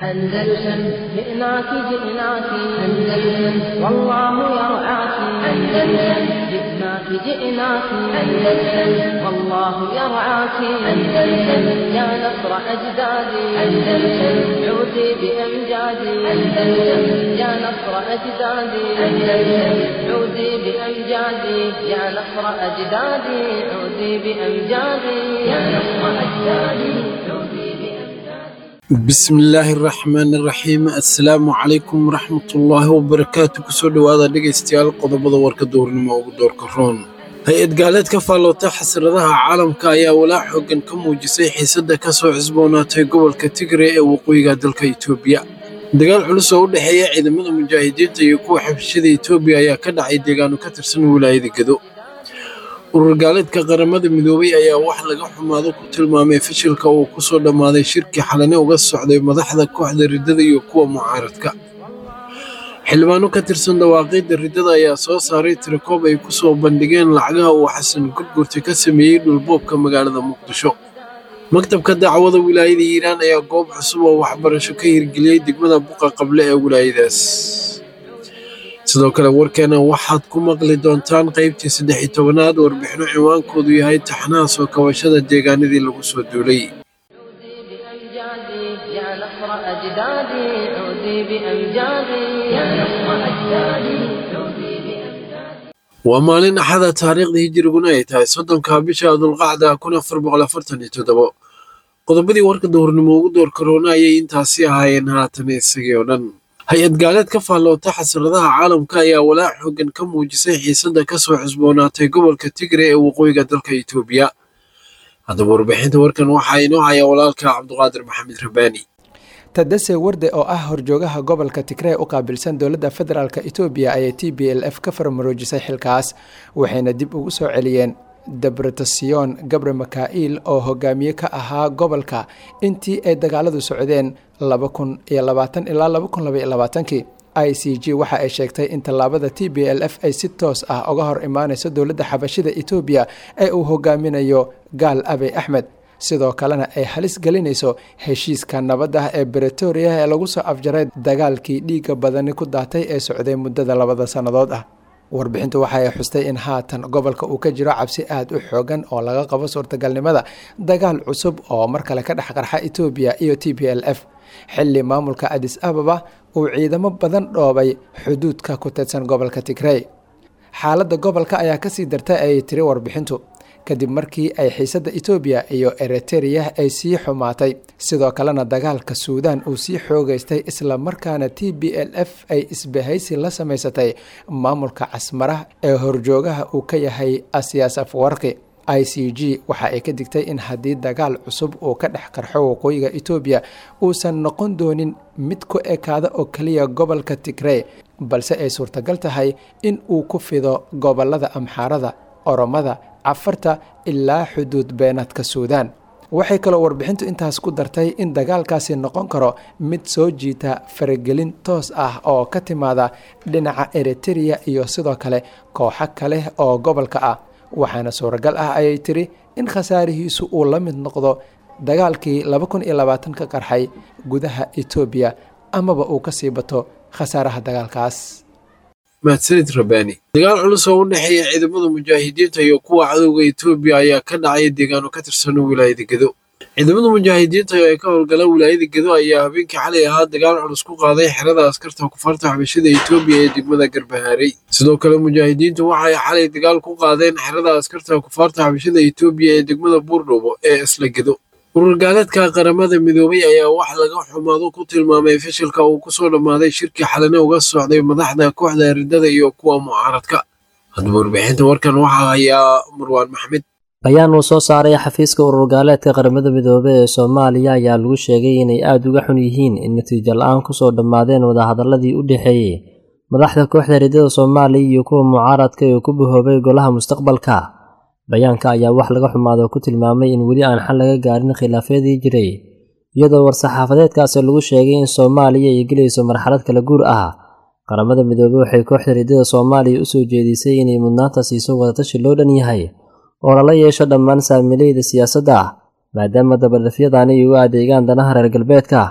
أندلسن جئناك جئناك أندلسن والله يرعاك أندلسن جئناك جئناك أندلسن والله يرعاك أندلسن يا نصر أجدادي أندلسن عودي بأمجادي أندلسن يا نصر أجدادي أندلسن عودي بأمجادي يا نصر أجدادي عودي بأمجادي يا نصر أجدادي عودي بأمجادي bismillaahi raxmaani raxiim assalaamu calaykum waraxmatullaahi wabarakaatu kusoo dhowaada dhegaystayaal qodobada warka duurnimo ugu doorka roon hay-ad gaaleed ka faalloota xasradaha caalamka ayaa walaac xooggan ka muujisay xiisadda ka soo cusboonaatay gobolka tigre ee waqooyiga dalka itoobiya dagaal culus oo u dhexeeya ciidamada mujaahidiinta iyo kuwa xabshida itoobiya ayaa ka dhacay deegaano ka tirsan wilaayada gedo urur gaaleedka qaramada midoobay ayaa wax laga xumaado ku tilmaamay fashilka uu ku soo dhammaaday shirkii xalane uga socday madaxda kooxda riddada iyo kuwa mucaaradka xildhibaano ka tirsan dhawaaqidda riddada ayaa soo saaray tirakoob ay ku soo bandhigeen lacagaha uu xasan gurgurta ka sameeyey dhulboobka magaalada muqdisho maktabka dacwada wilaayada hiiraan ayaa goob cusub oo waxbarasho ka hirgeliyey degmada buqa qable ee wilaayadaas sidoo kale warkeena waxaad ku maqli doontaan qaybtii saddex iyo tobanaad warbixino ciwaankoodu yahay taxnaha soo kabashada deegaanadii lagu soo duulay بأمجادي يا نصر أجدادي عودي بأمجادي يا نصر أجدادي عودي بأمجادي waa maalin axada taariikhda hijiriguna ay tahay soddonka bisha dulqacda kun afar boqol afartan iyo toddobo qodobadii warka duhurnimo ugu door karoona ayay intaasi ahaayeen haatan isagii oo dhan hay-ad gaaleed ka faalloota xasradaha caalamka ayaa walaac xooggan ka muujisay xiisadda ka soo cusboonaatay gobolka tigre ee waqooyiga dalka itoobiya haddaba warbixinta warkan waxaa inoo haya walaalka cabduqaadir maxamed rabaani tadase warde oo ah horjoogaha gobolka tigree u qaabilsan dowladda federaalk etoobiya ayay t b l f ka farmaroojisay xilkaas waxayna dib ugu soo celiyeen debretasiyon gabre makail oo hogaamiye ka ahaa gobolka intii ay dagaaladu socdeen laba kun iyo labaatan ilaa laba kun labaiyo labaatankii i c g waxa ay sheegtay in tallaabada t b l f ay si toos ah uga hor imaaneyso dowladda xabashida etoobiya ee uu hogaaminayo gaal abey axmed sidoo kalena ay halis gelinayso heshiiska nabadda ee bretoria ee lagu soo afjaray dagaalkii dhiigga badani ku daatay ee socday muddada labada sannadood ah warbixintu waxa ay xustay in haatan gobolka uu ka jiro cabsi aada u xoogan oo laga qabo suurtagalnimada dagaal cusub oo mar kale ka dhex qarxa etoobiya iyo t b l f xilli maamulka adis ababa uu ciidamo badan dhoobay xuduudka ku teedsan gobolka tigrey xaaladda gobolka ayaa kasii dartay ayay tiri warbixintu kadib markii ay xiisadda etoobiya iyo eritrea ay sii xumaatay sidoo kalena dagaalka suudan uu sii xoogeystay isla markaana t b l f ay isbahaysi la samaysatay maamulka casmara ee horjoogaha uu ka yahay asiyaas afwarqi i c g waxa ay ka digtay in haddii dagaal cusub uu ka dhex qarxo waqooyiga etoobiya uusan noqon doonin mid ku ekaada oo keliya gobolka tigrey balse ay suurtagal tahay in uu ku fido gobolada amxaarada oromada cafarta ilaa xuduud beenaadka suudaan waxay kaloo warbixintu intaas ku dartay in dagaalkaasi noqon karo mid soo jiita faragelin toos ah oo ka timaada dhinaca eritereya iyo sidoo kale kooxo kale oo gobolka ah waxaana suuragal ah ayay tiri in khasaarihiisu uu la mid noqdo dagaalkii laba kun iyo labaatan ka qarxay gudaha etoobiya amaba uu ka sii bato khasaaraha dagaalkaas mahadsanid rabaani dagaal culus oo u dhexeeya ciidamada mujaahidiinta iyo kuwa cadowga etoobiya ayaa ka dhacay deegaano ka tirsan wilaayada gedo ciidamada mujaahidiinta ee ka howlgala wilaayada gedo ayaa habeenkii xalay ahaa dagaal culus ku qaaday xerada askarta kufaarta xabashada etoobiya ee degmada garbahaarey sidoo kale mujaahidiintu waxay xalay dagaal ku qaadeen xerada askarta kufaarta xabashada etoobiya ee degmada buurdhuubo ee isla gedo urur gaaleedka qaramada midoobay ayaa wax laga xumaado ku tilmaamay fashilka uu ku soo dhammaaday shirkii xalane uga socday madaxda kooxda riddada iyo kuwa mucaaradka haddaba warbixinta warkan waxaa hayaa marwaan maxmed bayaan uu soo saaray xafiiska urur gaaleedka qaramada midoobey ee soomaaliya ayaa lagu sheegay inay aada uga xun yihiin in natiijo la-aan kusoo dhammaadeen wadahadaladii u dhexeeyey madaxda kooxda riddada soomaaliya iyo kuwa mucaaradka ee ku bahoobay golaha mustaqbalka bayaanka ayaa wax laga xumaado ku tilmaamay in weli aan xal laga gaarin khilaafyadii jiray iyadoo war-saxaafadeedkaasi lagu sheegay in soomaaliya ay gelayso marxalad kala guur ah qaramada midoobey waxay kooxda riddada soomaaliya u soo jeedisay inay mudnaanta siiso wadatashi loo dhan yahay oo lala yeesho dhammaan saamilayda siyaasadda maadaama dabadhafyadani ay u adeegaan danaha reer galbeedka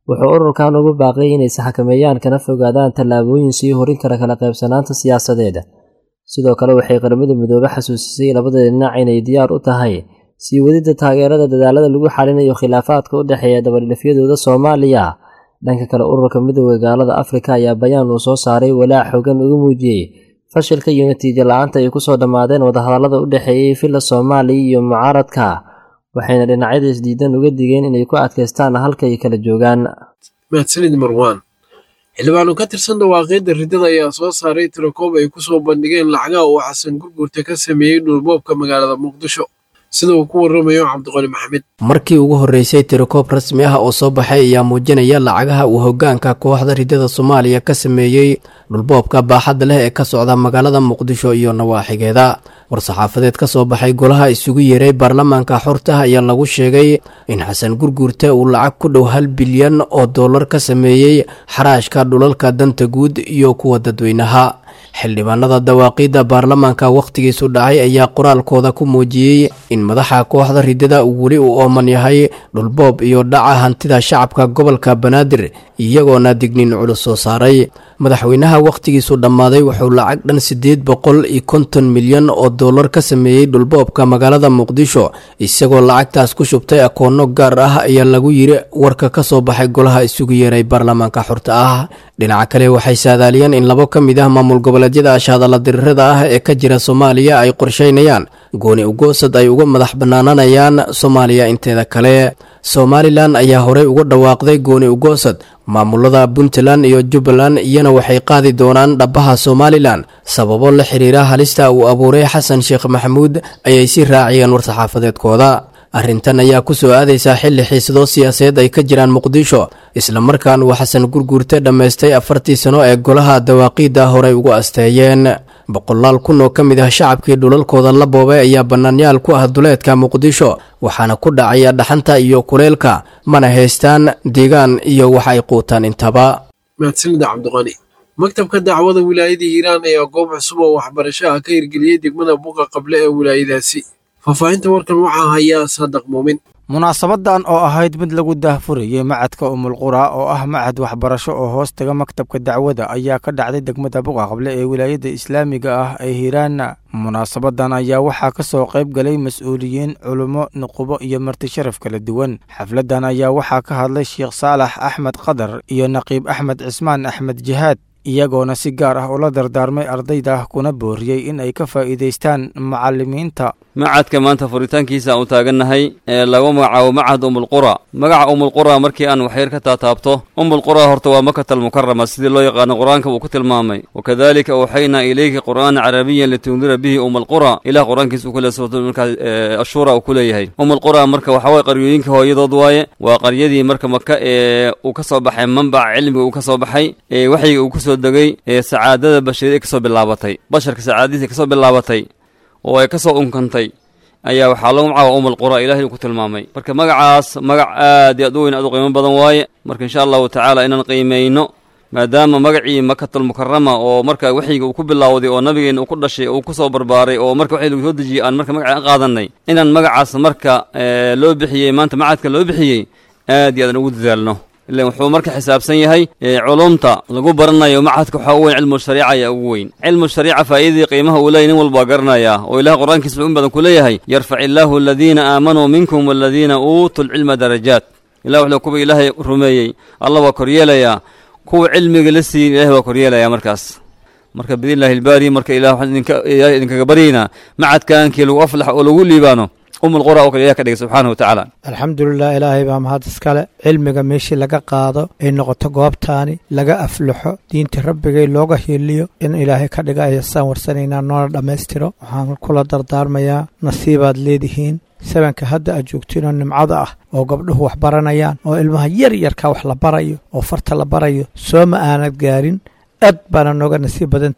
wuxuu ururkan ugu baaqay inay isxakameeyaan kana fogaadaan tallaabooyin sii horin kara kala qaybsanaanta siyaasadeed sidoo kale waxay qaramada midoobe xasuusisay labada dhinac inay diyaar u tahay sii wadidda taageerada dadaalada lagu xalinayo khilaafaadka u dhexeeya dabadhifyadooda soomaaliya dhanka kale ururka midooda gaalada afrika ayaa bayaan uu soo saaray walaac xoogan uga muujiyey fashilka iyo natiijo la-aanta ay kusoo dhammaadeen wadahadallada u dhexeeyey villa soomaaliya iyo mucaaradka waxayna dhinacyada isdiidan uga digeen inay ku adkaystaan halka ay kala joogaan mahadsanid marwaan xildhibaano ka tirsan dhawaaqyadda riddada ayaa soo saaray tirakoob ay ku soo bandhigeen lacagaha uu xasan gurgurta ka sameeyey dhulboobka magaalada muqdisho sida uu ku warramayo cabdiqoli maxamed markii ugu horreysay tirikoob rasmi ah oo soo baxay ayaa muujinaya lacagaha uu hoggaanka kooxda riddada soomaaliya ka sameeyey dhulboobka baaxadda leh ee ka socda magaalada muqdisho iyo nawaaxigeeda war-saxaafadeed ka soo baxay golaha isugu yeeray baarlamaanka xorta ayaa lagu sheegay in xasan gurguurte uu lacag ku dhow hal bilyan oo dollar ka sameeyey xaraashka dhulalka danta guud iyo kuwa dadweynaha xildhibaanada dawaaqiidda baarlamaanka wakhtigiisu dhacay ayaa qoraalkooda ku muujiyey in madaxa kooxda riddada uu weli u ooman yahay dhulboob iyo dhaca hantida shacabka gobolka banaadir iyagoona digniin culus soo saaray madaxweynaha wakhtigiisu dhammaaday wuxuu lacag dhan siddeed boqol iyo konton milyan oo dollar ka sameeyey dhulboobka magaalada muqdisho isagoo lacagtaas ku shubtay akoonno gaar ah ayaa lagu yiri warka ka soo baxay golaha isugu yeeray baarlamaanka xorta ah dhinaca kale waxay saadaaliyeen in labo ka mid ah maamul goboleedyada ashahadalla dirirada ah ee ka jira soomaaliya ay qorsheynayaan gooni ugoosad ay uga madax bannaananayaan soomaaliya inteeda kale somalilan ayaa horey uga dhawaaqday gooni ugoosad maamulada puntland iyo jubbaland iyana waxay qaadi doonaan dhabbaha somalilan sababo la xiriira halista uu abuuray xasan sheekh maxamuud ayay si raaciyeen war-saxaafadeedkooda arrintan ayaa ku soo aadaysaa xilli xiisado siyaasadeed ay ka jiraan muqdisho islamarkaan uu xasan gurguurte dhammaystay afartii sano ee golaha dawaaqiidda horey ugu asteeyeen boqolaal kun oo ka mid ah shacabkii dhulalkooda la boobay ayaa bannaanyaal ku ah duleedka muqdisho waxaana ku dhacaya dhaxanta iyo kuleylka mana haystaan deegaan iyo wax ay quutaan intaba mahadsanida cabdiqani maktabka dacwada wilaayada hiiraan ayaa goob cusub oo waxbarasho ah ka hirgeliyey degmada buuqa qable ee wilaayadaasi faahfaahinta warkan waxaa hayaa saadaq muumin munaasabadan oo ahayd mid lagu daahfurayey macadka umulqura oo ah macad waxbarasho oo hoos taga maktabka dacwada ayaa ka dhacday degmada buqa qable ee wilaayada islaamiga ah ee hiiraan munaasabadan ayaa waxaa ka soo qayb galay mas-uuliyiin culummo nuqubo iyo marti sharaf kala duwan xafladan ayaa waxaa ka hadlay sheekh saalax axmed qadar iyo naqiib axmed cismaan axmed jihaad iyagoona si gaar ah ula dardaarmay ardayda kuna booriyey in ay ka faa'iidaystaan macallimiinta macadka maanta furitaankiisa aan taagannahay ee lagu magacaabo macad umulqura magaca umulqura markii aan waxyar ka taataabto umulqura horta waa makata almukarama sidii loo yaqaano qur-aanka uu ku tilmaamay wakadalika awxaynaa ilayka qur'aana carabiyan litundira bihi umulqura ilah qur-aankiisa uu ku leeyahay markaa ashuura uu ku leeyahay umulqura marka waxaa waye qaryooyinka hooyadood waaye waa qaryadii marka maka ee uu ka soo baxay manbaca cilmiga uu ka soo baxay ee waxyiga uu ku soo degay ee sacaadada bashariyad ka soo bilaabatay basharka sacaadadiisa ka soo bilaabatay oo ay ka soo unkantay ayaa waxaa lagu magacaaba umul qura ilahay uu ku tilmaamay marka magacaas magac aad iyo aad u weyn aad u qiimo badan waaye marka insha allahu tacaala inaan qiimayno maadaama magacii makatalmukarama oo marka waxyiga uu ku bilowday oo nabigeena uu ku dhashay uu ku soo barbaaray oo marka waxii lagu soo dejiyey aan marka magaca qaadanay inaan magacaas marka loo bixiyey maanta macadka loo bixiyey aad iyo aadaan ugu dadaalno ilan wuxuu marka xisaabsan yahay culumta lagu baranayo macadka waxaa u weyn cilmu shariica ayaa ugu weyn cilmu shariica faa'iidadii qiimaha uu leeyahy nin walba waa garanayaa oo ilaah qur-aankiisa wuxuu in badan ku leeyahay yarfac illaahu aladiina aamanuu minkum waladiina uutuu lcilma darajaat ilah wuxuu kuwa ilaahay rumeeyey allah waa koryeelayaa kuwa cilmiga la siiyin ilahay waa koryeelayaa markaas marka biidnillahi ilbaari marka ilah waxaan ilahay idinkaga baryaynaa macadkaankii lagu aflax oo lagu liibaano umulqura oo kale ilah ka dhigay subxaanahu wa tacaala alxamdulilah ilaahay baa mahad iskale cilmiga meeshii laga qaado ay noqoto goobtaani laga aflaxo diinta rabbigay looga hiiliyo in ilaahay ka dhiga ayasaan warsanaynaa noona dhammaystiro waxaan kula dardaarmayaa nasiibaad leedihiin sabanka hadda aad joogtiin oo nimcada ah oo gabdhuhu wax baranayaan oo ilmaha yar yarka wax la barayo oo farta la barayo soo ma aanad gaarin aad baana nooga nasiib badan tihiin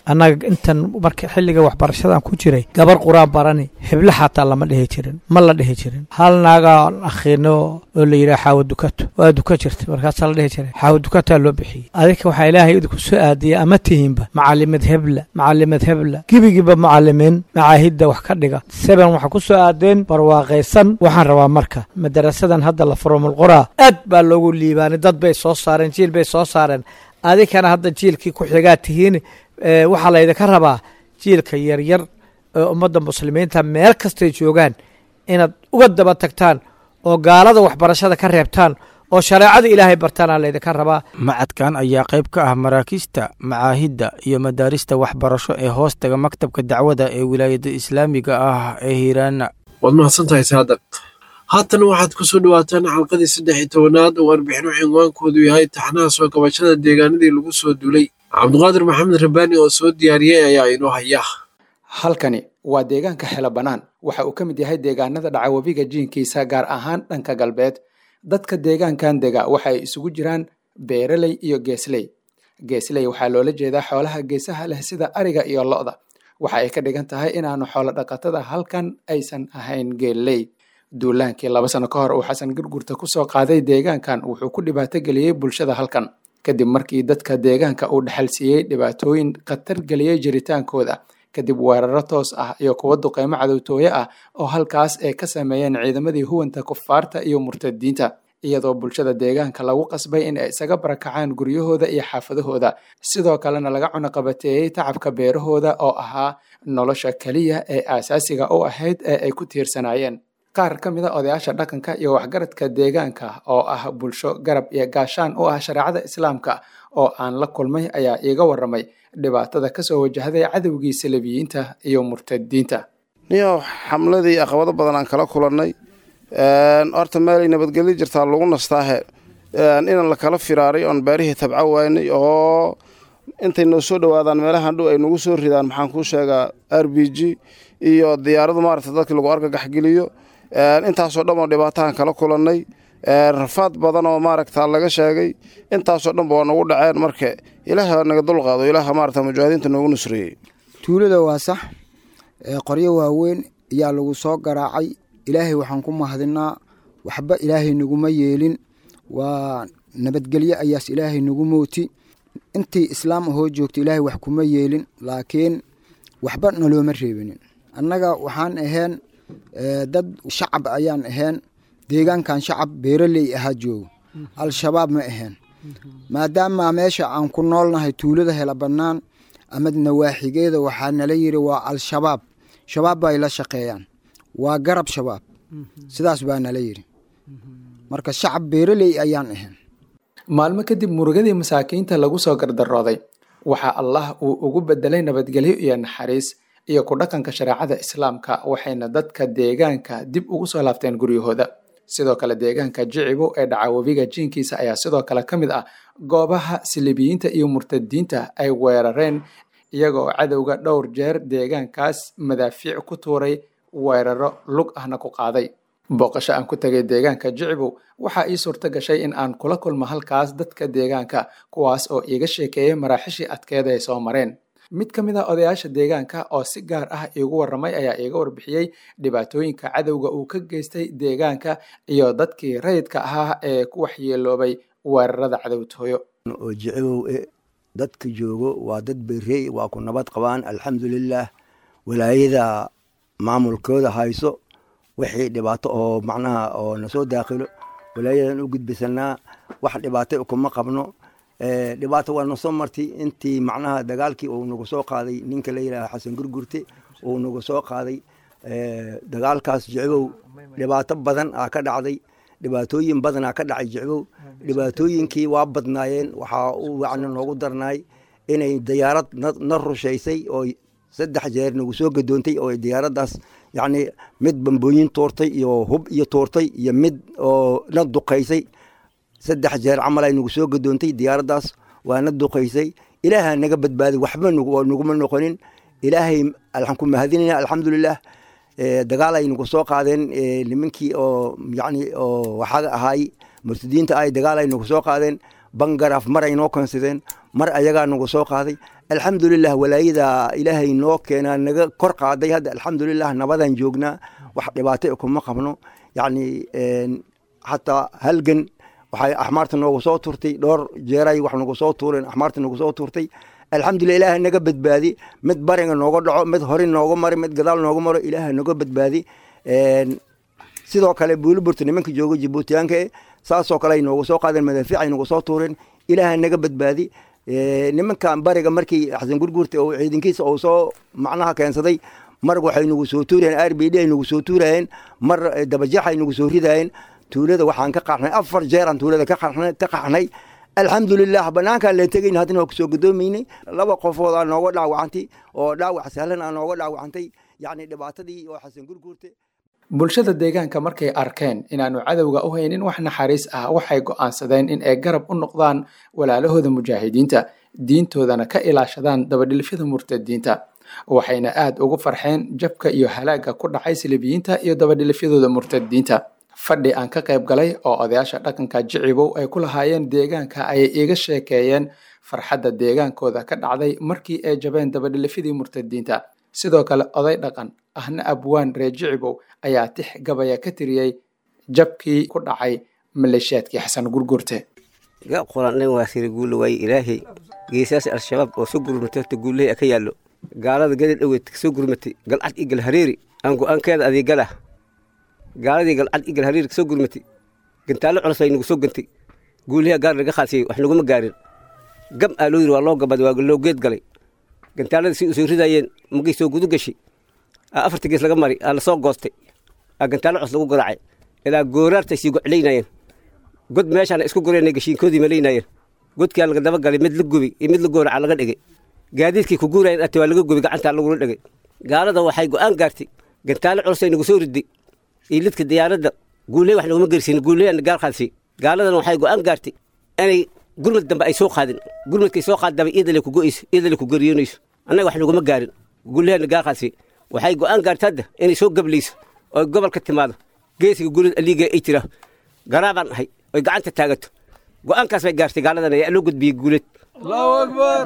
annaga intan marka xilliga waxbarashadan ku jiray gabar qur-aan barani heblo xataa lama dhihi jirin ma la dhihi jirin hal naagaan akhiino oo la yidhaha xaawo dukato waa duka jirta markaasaa la dhihi jiray xaawo dukataa loo bixiyey adinka waxaa ilaahay idinku soo aadiyay ama tihiinba macalimad hebla macalimad hebla gebigiiba macalimiin macaahidda wax ka dhiga seben waxaa ku soo aadeen barwaaqaysan waxaan rabaa marka madarasadan hadda la furomulquraa aad baa loogu liibaanay dad bay soo saareen jiil bay soo saareen adinkana hadda jiilkii ku xigaa tihiin waxaa laydinka rabaa jiilka yaryar ee ummadda muslimiinta meel kastay joogaan inaad uga daba tagtaan oo gaalada waxbarashada ka reebtaan oo shareecada ilaahay bartaana laydinka rabaa macadkan ayaa qayb ka ah maraakiista macaahidda iyo madaarista waxbarasho ee hoostaga maktabka dacwada ee wilaayadda islaamiga ah ee hiiraana waad mahadsantahay saadaq haatan waxaad ku soo dhawaataan xalqadii saddex iyo tobanaad oo warbixino cinwaankoodu yahay taxnaha soo kabashada deegaanadii lagu soo duulay cabdiqaadir maxamed rabbaani oo soo diyaariyey ayaa inoo haya halkani waa deegaanka xelo bannaan waxa uu ka mid yahay deegaanada dhaca webiga jiinkiisa gaar ahaan dhanka galbeed dadka deegaankan dega waxa ay isugu jiraan beeraley iyo geesley geesley waxaa loola jeedaa xoolaha geesaha leh sida ariga iyo lo'da waxa ay ka dhigan tahay inaanu xoolo dhaqatada halkan aysan ahayn geelley duulaankii laba sano ka hor uu xasan gurgurta kusoo qaaday deegaankan wuxuu ku dhibaato geliyey bulshada halkan kadib markii dadka deegaanka uu dhexal siiyey dhibaatooyin khatar geliyey jiritaankooda kadib weeraro toos ah iyo kuwo duqeymo cadowtooye ah oo halkaas ay ka sameeyeen ciidamadii huwanta kufaarta iyo murtadiinta iyadoo bulshada deegaanka lagu qasbay in ay isaga barakacaan guryahooda iyo xaafadahooda sidoo kalena laga cunaqabateeyey tacabka beerahooda oo ahaa nolosha keliya ee aasaasiga u ahayd ee ay ku tiirsanaayeen qaar ka mid a odayaasha dhaqanka iyo waxgaradka deegaanka oo ah bulsho garab iyo gaashaan u ah shareecada islaamka oo aan la kulmay ayaa iiga waramay dhibaatada kasoo wajahday cadowgii salabiyiinta iyo murtadiinta niyo xamladii aqabado badan aan kala kulannay horta meelay nabadgelyo jirtaa lagu nastaahe inaan la kala firaaray oon beerihii tabco waynay oo intay noo soo dhowaadaan meelahan dhow ay nagu soo ridaan maxaan kuu sheegaa r b g iyo diyaaradu maaragta dadkii lagu argagaxgeliyo intaasoo dhan oo dhibaatahan kala kulannay rafaad badan oo maaragta laga sheegay intaasoo dhanba waa nagu dhaceen marka ilaaha naga dulqaado ilaaha maarata mujaahidiinta noogu nusreeyey tuulada waa sax qoryo waaweyn ayaa lagu soo garaacay ilaahay waxaan ku mahadinaa waxba ilaahay naguma yeelin waa nabadgelyo ayaas ilaahay nagu mooti intii islaam ahoo joogta ilaahay wax kuma yeelin laakiin waxba nalooma reebinin annaga waxaan ahayn dad shacab ayaan ahayn deegaankan shacab beeraley ahaa joogo al-shabaab ma ahayn maadaama meesha aan ku noolnahay tuulada hela bannaan ama nawaaxigeeda waxaa nala yiri waa al-shabaab shabaab bay la shaqeeyaan waa garab shabaab sidaas baa nala yiri marka shacab beeraley ayaan ahayn maalmo kadib murugadii masaakiinta lagu soo gardarooday waxaa allah uu ugu bedelay nabadgelyo iyo naxariis iyo ku dhaqanka shareecada islaamka waxayna dadka deegaanka dib ugu soo laabteen guryahooda sidoo kale deegaanka jicibo ee dhaca webiga jiinkiisa ayaa sidoo kale ka mid ah goobaha silibiyiinta iyo murtadiinta ay weerareen iyagoo cadowga dhowr jeer deegaankaas madaafiic ku tuuray weeraro lug ahna ku qaaday booqasho aan ku tegay deegaanka jicibow waxaa ii suurto gashay in aan kula kulmo halkaas dadka deegaanka kuwaas oo iiga sheekeeyay maraaxishii adkeed ay soo mareen mid ka mid a odayaasha deegaanka oo si gaar ah iigu warramay ayaa iiga warbixiyey dhibaatooyinka cadowga uu ka geystay deegaanka iyo dadkii rayidka ahaa ee ku waxyeeloobay weerarada cadowtooyo oo jicibow e dadka joogo waa dad berey waa ku nabad qabaan alxamdulilaah walaayada maamulkooda hayso wixii dhibaato oo macnaha oo nasoo daakhilo walaayadan u gudbisanaa wax dhibaato kuma qabno dhibaato waa nasoo martay intii macnaha dagaalkii uu nagu soo qaaday ninka la yidhaha xasan gurgurte uu nagu soo qaaday dagaalkaas jicbow dhibaato badan aa ka dhacday dhibaatooyin badanaa ka dhacay jicbow dhibaatooyinkii waa badnaayeen waxaa u wacna noogu darnaay inay diyaarad na rushaysay oo saddex jeer nagu soo gadoontay oo diyaaraddaas yacni mid bambooyin tuurtay iyo hub iyo tuurtay iyo mid oo na duqaysay saddex jeer camal ay nagu soo gadoontay diyaaraddaas waa na duqaysay ilaaha naga badbaaday waxba naguma noqonin ilaahay waxaan ku mahadinayna alxamdulilah dagaal ay nagu soo qaadeen nimankii oo yacni oo waxaga ahaay murtadiinta ay dagaal ay nagu soo qaadeen bangaraaf mar ay noo keensadeen mar ayagaa nagu soo qaaday alxamdulilah walaayada ilaahay noo keenaa naga kor qaaday hadda alxamdulilah nabadan joognaa wax dhibaato kuma qabno yacni xataa halgan waxay axmaarta noogu soo turtay dhowr jeeray wax nagu soo tuureen axmaarta nagu soo turtay alxamdulilah ilaaha naga badbaadi mid bariga nooga dhaco mid hori nooga maro mid gadaal nooga maro ilaaha naga badbaadi sidoo kale buuliburta nimanka jooga jibuutiyaanka e saasoo kale ay noogu soo qaadeen madaafiic ay nagu soo tuureen ilaaha naga badbaadi nimankan bariga markii xasan gurguurta oo ciidankiisa uu soo macnaha keensaday mar waxay nagu soo tuurayeen r b d ay nagu soo tuurayeen mar dabajeex ay nagu soo ridayeen tuulada waxaan ka qaxnay afar jeeraan tuulada ka qaxnay alxamdulilah banaankaan leen tegayn haddana waa kusoo gudoomaynay laba qofood aa nooga dhaawacantay oo dhaawac sahlan aa nooga dhaawacantay yacni dhibaatadii oo xasan gurguurta bulshada deegaanka markay arkeen inaanu cadowga u haynin wax naxariis ah waxay go'aansadeen in ay garab u noqdaan walaalahooda mujaahidiinta diintoodana ka ilaashadaan dabadhilfyada murtadiinta waxayna aad ugu farxeen jabka iyo halaagga ku dhacay silibiyiinta iyo dabadhilifyadooda murtadiinta fadhi aan ka qayb galay oo odayaasha dhaqanka jicibow ay ku lahaayeen deegaanka ayay iiga sheekeeyeen farxadda deegaankooda ka dhacday markii ay jabeen dabadhilifyadii murtadiinta sidoo kale oday dhaqan ahna abwaan reer jicibow ayaa tix gabaya ka tiriyey jabkii ku dhacay maleeshiyaadkii xasan gurgurte ga qoran waa siri guula waaye ilaahay geesaas al-shabaab oo soo gurmatay horta guulahay ka yaallo gaalada gadi dhoweed kasoo gurmatay galcad iyo galhareeri aan go-aankeeda adeegalah gaaladii galcad iyo galhareeri kasoo gurmatay gantaallo culus ay nagu soo gantay guulaha gaar laga qaasiyey wax naguma gaarin gam aa loo yiri waa loo gabaday waa loo geed galay gantaalada si usoo ridaayeen magay soo gudu gashay afarta gees laga mari aa lasoo goostay aa gantaallo cos lagu garaacay ilaa gooraartay sii goclaynaayeen god meeshaana isku goreenay gashiinkoodii malaynaayeen godkaa laga daba galay mid la gubi iyo mid la gooraca laga dhigay gaadiidkii ku guurayeen ate waa laga gubi gacantaa lagula dhigay gaalada waxay go'aan gaartay gantaallo culus ay nagu soo riday iyo lidka diyaaradda guuley wax naguma gersin guuleyan gaal qaadsi gaaladan waxay go'aan gaartay inay gurmad dambe ay soo qaadin gurmadkay soo qaadaba iyadale ku go'ayso iyadale ku geriyoonayso annaga wax naguma gaarin guuleyan gaal qaadsi waxay go'aan gaartay hadda inay soo gablayso oo gobolka timaado geesiga gulid aliiga ay jira garaabaan ahay oy gacanta taagato go'aankaas bay gaartay gaaladan ayaa loo gudbiyey guuleed allahu akbar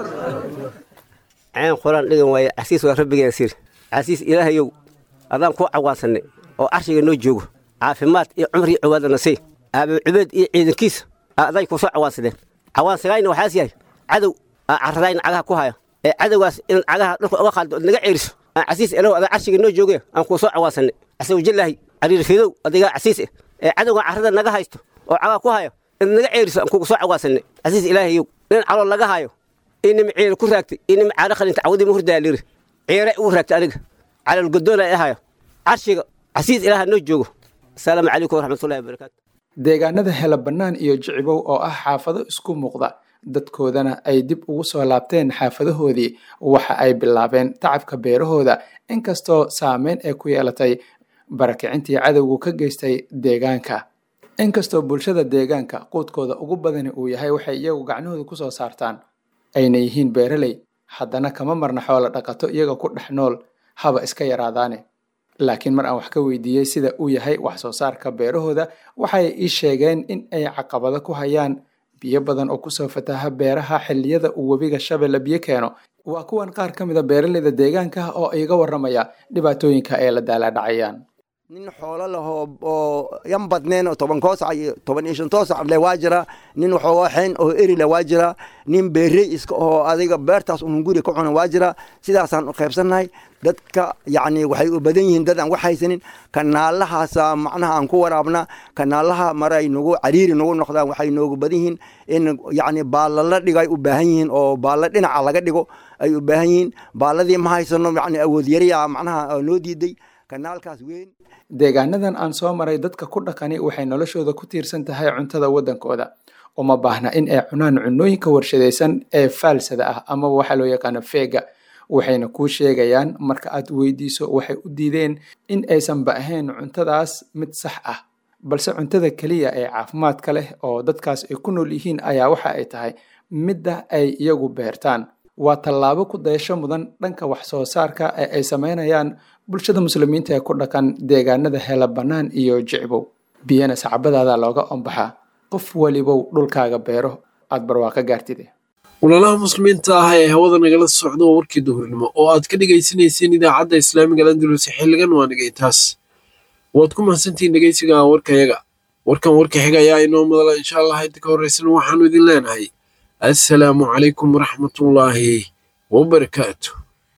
ceen qoraan dhigan waaye casiis waa rabbigeen sir casiis ilaahayow adaan kuu cawaansanay oo carshiga noo joogo caafimaad iyo cumar iyo cibaadana sii aabe cubeed iyo ciidankiisa aday ku soo cawaansadeen cawaansagaayna waxaas yahay cadow aa carradayna cagaha ku haya ee cadowgaas inaad cagaha dhulka uga qaaldo ood naga ceeliso aan casiis elow adaa carshiga noo jooge aan kuu soo cawaansanay casawjallaahi cariir fidow adigaa casiis eh ee cadowga carrada naga haysto oo cagaha ku hayo inaad naga ceeliso aan kugu soo cawaansanay casiis ilaahayow nin calool laga hayo inima ciira ku raagtay inima caara qalinta cawdima hurdaa liri ciira ugu raagtay aniga calool godoona ee hayo carshiga casiis ilaaha noo joogo asalaamu calaykum waraxmatullahi wabarakaatu deegaanada hela bannaan iyo jicibow oo ah xaafado isku muuqda dadkoodana ay dib ugu soo laabteen xaafadahoodii waxa ay bilaabeen tacabka beerahooda inkastoo saameyn ay ku yeelatay barakicintii cadowgu ka geystay deegaanka inkastoo bulshada deegaanka quudkooda ugu badani uu yahay waxay iyagu gacnahooda ku soo saartaan ayna yihiin beeraley haddana kama marna xoolo dhaqato iyaga ku dhex nool haba iska yaraadaane laakiin mar aan wax ka weydiiyey sida uu yahay wax soo saarka beerahooda waxay ii sheegeen in ay caqabado ku hayaan biyo badan oo kusoo fataha beeraha xilliyada uu webiga shabeelle biyo keeno waa kuwan qaar ka mid a beeraleyda deegaanka oo iga warramaya dhibaatooyinka ay la daalaadhacayaan nin xoolo leh oo yan badneen oo toban koosac iyo toban iyo shan toosac leh waa jira nin waxoogaa xeen oo eri leh waa jira nin beerey iska oo adiga beertaas unun guri ka cuna waa jira sidaasaan u qaybsannahay dadka yacni waxay u badan yihiin dad aan wax haysanin kanaalahaasa macnaha aan ku waraabna kanaalaha maray nagu cariiri nagu noqdaan waxay noogu badan yihiin in yacni baalla la dhigo ay u baahan yihiin oo baalla dhinaca laga dhigo ay u baahan yihiin baalladii ma haysano yacni awood yariya macnaha noo diiday kanaalkaas weyn deegaanadan aan soo maray dadka ku dhaqani waxay noloshooda ku tiirsan tahay cuntada waddankooda uma baahna in ay cunaan cunooyinka warshadaysan ee faalsada ah ama waxaa loo yaqaano feega waxayna kuu sheegayaan marka aad weydiiso waxay u diideen in aysanba ahayn cuntadaas mid sax ah balse cuntada keliya ee caafimaadka leh oo dadkaas ay ku nool yihiin ayaa waxa ay tahay midda ay iyagu beertaan waa tallaabo ku dayasho mudan dhanka wax soo saarka ee ay samaynayaan bulshada muslimiinta ee ku dhaqan deegaanada hela bannaan iyo jicbow biyana sacbadaada looga ombaxaa qof welibow dhulkaaga beero aad barwaaqo gaartide walaalaha muslimiinta ah ee hawada nagala socda waa warkii duhurnimo oo aad ka dhegaysanayseen idaacadda islaamiga landulus xilligan waa nigay taas waad ku mahadsantihiin dhegeysiga warkayaga warkan warka xiga ayaa inoo madala insha allah inta ka horreysan waxaanu idin leenahay assalaamu calaykum waraxmatullaahi wabarakaatu